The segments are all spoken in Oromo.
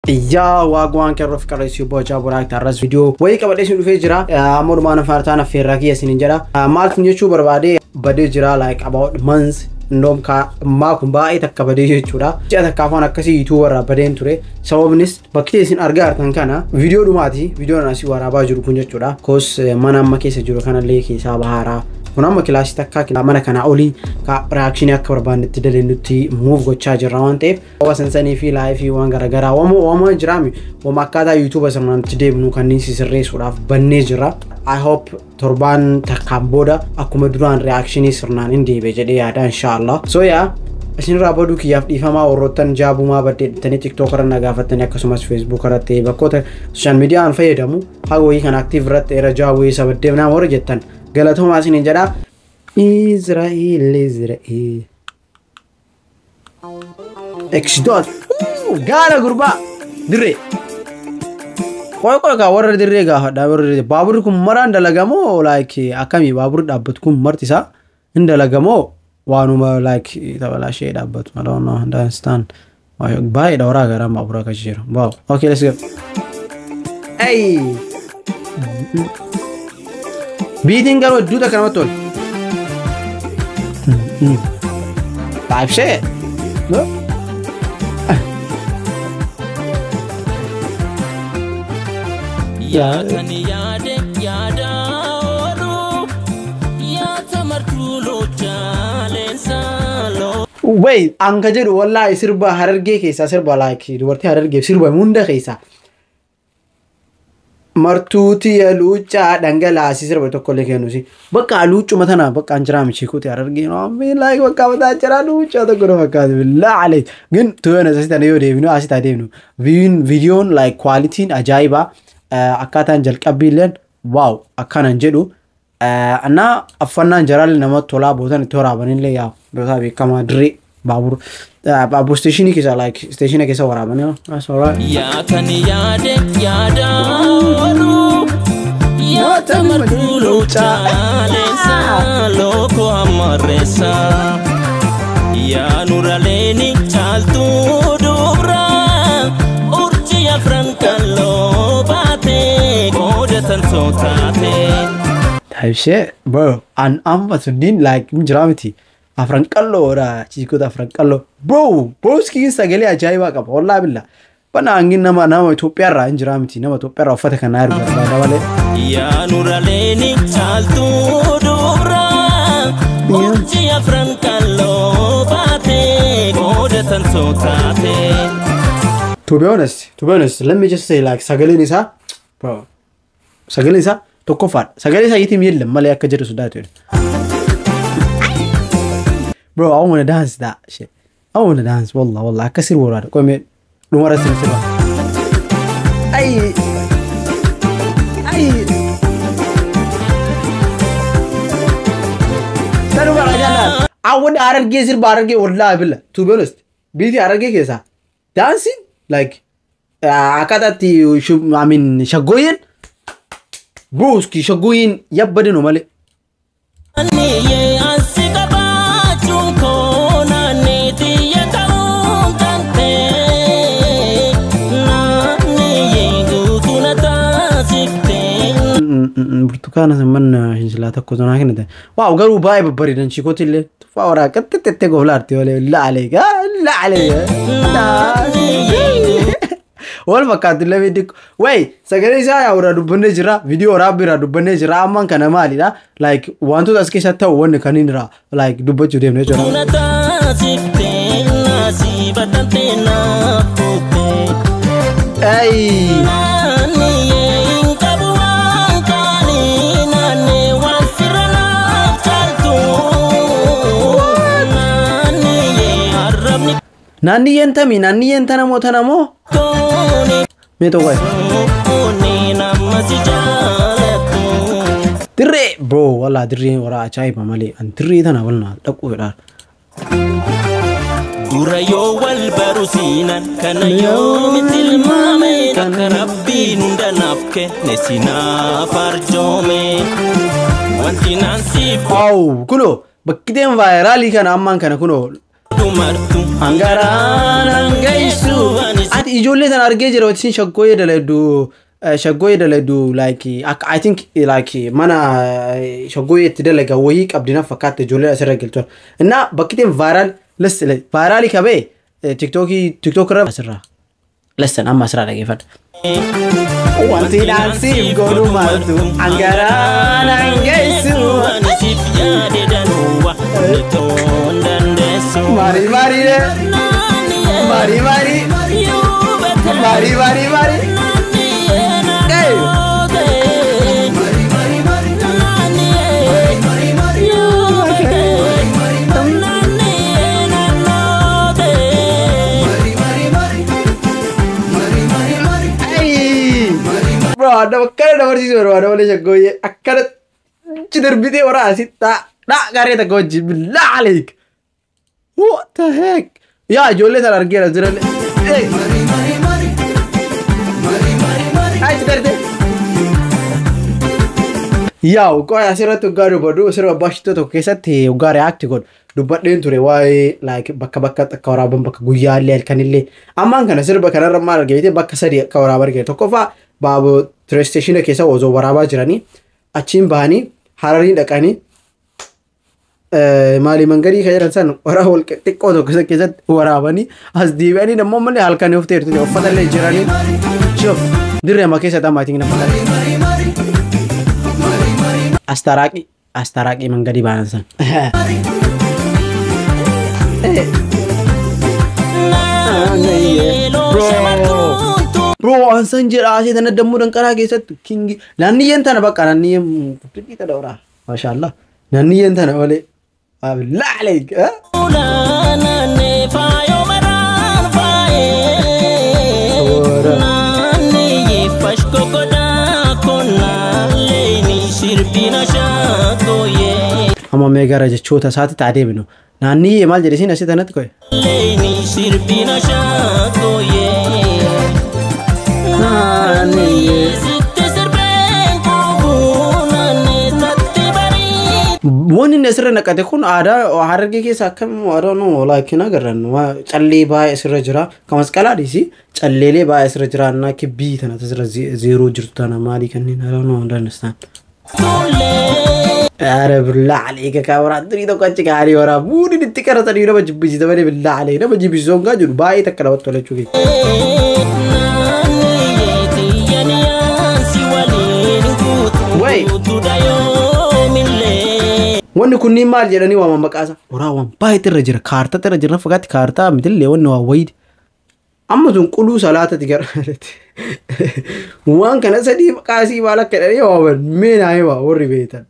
Yaa waagwaan kerroof qarreessuu bocaa buraakta arras viidiyoo wayii qabadhee isin dhufee jira. Amma dhumaan afaartaan affeerraa kiyya isin jedha. Maal kun jechuu barbaade badee jira like about months indoom maa kun baay'ee takka badee jechuudha. Ji'a takka afaan akkasii yuutuub irraa badeen ture. Sababnis bakki isin argaa jirtan kana viidiyoo dhumaati. Viidiyoon asii waraabaa jiru kun jechuudha. Koos mana amma keessa jiru kanallee keessaa baharaa. kun amma kilaasii takka mana kanaa olii reaakshinii akka barbaannetti daleennutti muuf gochaa jirra waan ta'eef wama sansanii fi laayifii waan garaagaraa wama wama jiraami wama akkaataa yuutuuba sirnaatti deemnu kanneen sisirreessuudhaaf bannee jira. I hope torbaan takkaan booda akkuma duraan reaakshinii sirnaan hin deebi'e jedhee yaada inshaallah. So yaa isinirraa baduu kiyyaaf dhiifamaa warroottan jaabumaa baddeedhatanii tiktook irra nagaafattanii akkasumas feesbuuk irratti bakkoota sooshaal miidiyaan fayyadamu haga wayii kan aktiiv irratti era jaawwee isa baddeef nama warra jettan galatoomaa isiniin jedha. Izraa'eel Izraa'eel. Eksitoot. Gaala gurbaa dirree. Qoy qoy kaa warra dirree gaafadha warra dirree baaburri kun maraan dalagamoo like akkamii baaburri dhaabbatu kun marti isaa hin dalagamoo waanuma like tabalashee dhaabbatu I don't know understand baay'eedha waraa garaa baabura akka jiru wow okay let's go hey biitiin garuu hedduu takka namatti tolu baay'ishee Yaatani yaade yaada oolu yaata martuu loochaaleensa loo. Wey anka jedhu wallaahi sirba harargee keessaa sirba like dubartii harargee sirba hunda keessaa martuuti luuccaa dhangalaasii sirba tokko illee kennuusi bakka luuccuma tana bakka an jiraa michiikuuti harargee no ammi like bakka mataa jiraa luuccaa tokko na fakkaatu billaa alee gin tuyyoon asii tana yoo deebinu asii taa deebinu viidiyoon like kwaalitiin ajaa'ibaa akkaataan jalqabbii illeen waaw akkanan jedhu annaa affannaan jaraalli namatti tolaa bootan itti waraabanillee yaa bootaa beekamaa dirree baabur baabur steeshinii keessa like steeshina keessa waraabanii Yaatani yaade yaada oolu yaata martuu loochaaleensa looko ammarreessa. Yaa nuraleeni caaltuu dubra urjii afran kalloo baate qoodatan sootaate. Taayibshee bro an amma sunniin like hin jiraa miti afran qalloodha chiikota afran qalloo bro booskiin sagalee ajaa'ibaa qaba wallaa billa bana hangin nama nama Itoophiyaarraa hin jiraa miti nama Itoophiyaarraa uffata kanaa ergu barbaada malee. Yaa nuraleeni caaltuu dubra urjii afran kalloo baate qoodatan sootaate. To be honest, to be honest, let me just say like sagaleen isaa bro sagaleen isaa tokkoffaadha. Sagalee isaa yiitiim yeellam malee akka jedhu sodaatu jedhu. Bro, I wanna dance that shit. I wanna dance wallah wallah akka sirba waraada. Qoy mee dhumara sirba sirba. Ay. Ay. Tanu bara jala. Awwan harargee sirba harargee wallahi billa. To be honest, biiti harargee keessaa dancing like akkaataatti I mean shaggooyyeen Bruski shaggooyyeen yabbadinu malee. Niyyee ansi qabaachuun koo naannii xiyya ta'uun kan ta'e naannii guutuu na taasiftee. burtukaana samman shinsilaa tokko zonaa kennate waaw garuu baay'ee babbareedan chikooti illee tufaa waraa qaxxixxee goflaarti malee laalee laalee wal fakkaatu illee beeku wayi sagalee isaa yaa irraa dubbannee jira viidiyoo waraabbii irraa dubbannee jira ammaan kana maalidha like wantoota as keessatti ta'u wanni kaniin irraa like dubbachuu deemnee jira. Na taasiftee naasii badhattee naaf kuttee. Ay. Naannii hin qabu waan kaanii naannee waan sirra naaf caaltu. Naannii arrabni Naanniyyeen tamii naanniyyeen tana moo tana moo kooni. mee tokko Kooni nama si jaalatu. dirree bro walaa dirree waraa ajaa'iba malee an dirree tana walnaa dhaquu fedhaa. Dura yoo wal baru siinan kana yoo tilmaame akka rabbiin hunda naaf kenne sinaaf arjoome. Wanti naan siif Aw kunoo bakkiteen vaayiraalii kana ammaan kana kunoo dumartu hangaraan hangaisu ati ijoollee sana argee jira isin shaggooyee daladdu shaggooyee daladdu like akka I think like mana eh, shaggooyee itti dalaga wayii qabdi na fakkaata ijoollee asirra galchuun innaa bakkiteen vaayiraal listen vaayiraalii qabee tiktookii tiktook irra asirra listen amma asirraa dhageeffadha. Wanti dhaansiif godhu maaltu angaraan hangeessu. Ani siif yaade danuuwa ni ta'uu dandeessu. Marii marii de marii marii marii marii marii. Ayy! Bro, ada akkana dabarsiisu barbaada malee shaggooyyee akkana achi darbitee waraasi dhaa dhaa garee takka wajjin billaa aleek. What the heck? Yaa ijoollee sana argeera jiran. Hey! Achi darbitee. Yaa qo'a asirratti waggaa dubbadhu sirba baashitoo tokko keessatti waggaa reaakti godhu dubbadheen ture waa'ee like bakka bakka akka waraaban bakka guyyaallee halkanillee ammaan kana sirba kanarra maal argite bakka sadii akka waraabaa argite tokkoffaa baaboo tireesteeshina keessa osoo waraabaa jiranii achiin bahanii hararii dhaqanii maalii mangadii kan jedhan san waraaba wal xiqqoo tokko isa keessatti waraabanii as deebi'anii immoo malee halkanii of teertu uffatallee jiranii shoof dirree amma keessatti ammaatiin na fakkaata. Astaraaqii Astaraaqii mangadii baanan san. Bro waan san jedha asii tana dammuu danqaraa keessatti kingi naanniyyeen tana bakka naanniyyeen guddinni tana oraa maashaallah naanniyyeen tana malee laalee amma mee gara jechoota isaatti taa deebinu naanniyyee maal jedhisiin asii tanatti koye. Wanni inni asirra naqate kun aadaa harargee keessa akkam aadaa nu laakiin agarran callee baay'ee asirra jira kan masqalaadhis calleelee baay'ee asirra jira annaa kibbii tana asirra zeeroo jirtu tana maalii kanneen aadaa nu dandastaan. Aare billaa alee kakaa waraa durii tokko achi gaarii waraa buudin itti qaratanii nama jibbisiisa malee billaa alee nama jibbisiisoo hin jiru baay'ee takka namatti tola jechuudha. Wanni kunniin maal jedhanii waaman maqaasa? Waraawwan baay'eetu irra jira. Kaartaa irra jira. Fakkaatti kaartaa mitillee wanni waa wayidi. Amma sun quluu salaatati gara waan kana sadii maqaasii maal akka jedhanii waaman meenaa himaa warri beektan.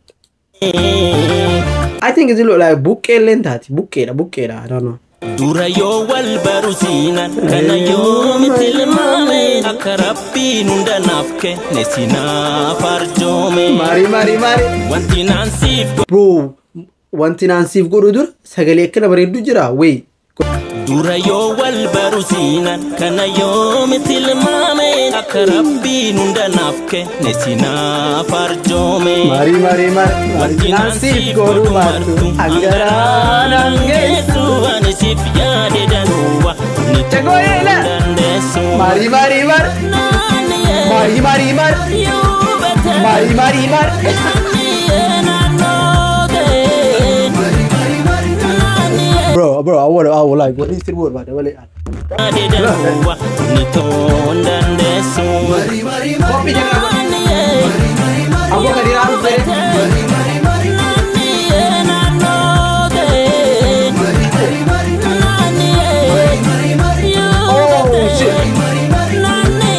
I think it's like buqqee illee taati. Buqqeedha buqqeedha. I don't know. Dura yoo wal baru siinan kana yoo miti ilmaame akka rabbiin hunda naaf kenne sinaaf arjoome. Maarii maarii maarii. Wanti naan siif Bro wanti naan siif godhu dura sagalee akkana bareeddu jira wey. Dura yoo wal baru siinan kana yoo miti ilmaame akka rabbiin hunda naaf kenne sinaaf arjoome. Maarii maarii maarii. Wanti naan siif godhu martu hangaraan hangeessu. ani siif yaade danuuwa ni Chagooyeela. dandeessu. Maarii maarii maarii. Maarii maarii maarii. Maarii maarii maarii. Bro bro I wanna I wanna like what is the word about the way. Yaade danuuwa ni ta'uu dandeessu. Kopi jangan. Aku akan dirangkul. Oh shit.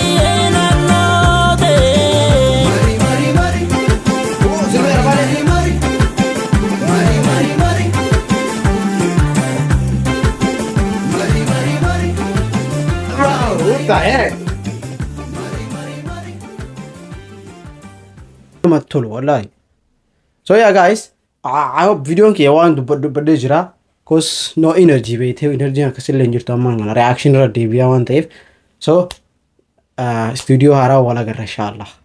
Oh, sebentar balik. Bro, what the heck? namatti tolu wallahi so yeah guys I, I hope videoon kiyya waan dubbadhee jira cause no energy beetee energy akkasillee hin jirtu ammaan kana reaction irra deebi'aa waan ta'eef so uh, studio haaraa wal agarra inshallah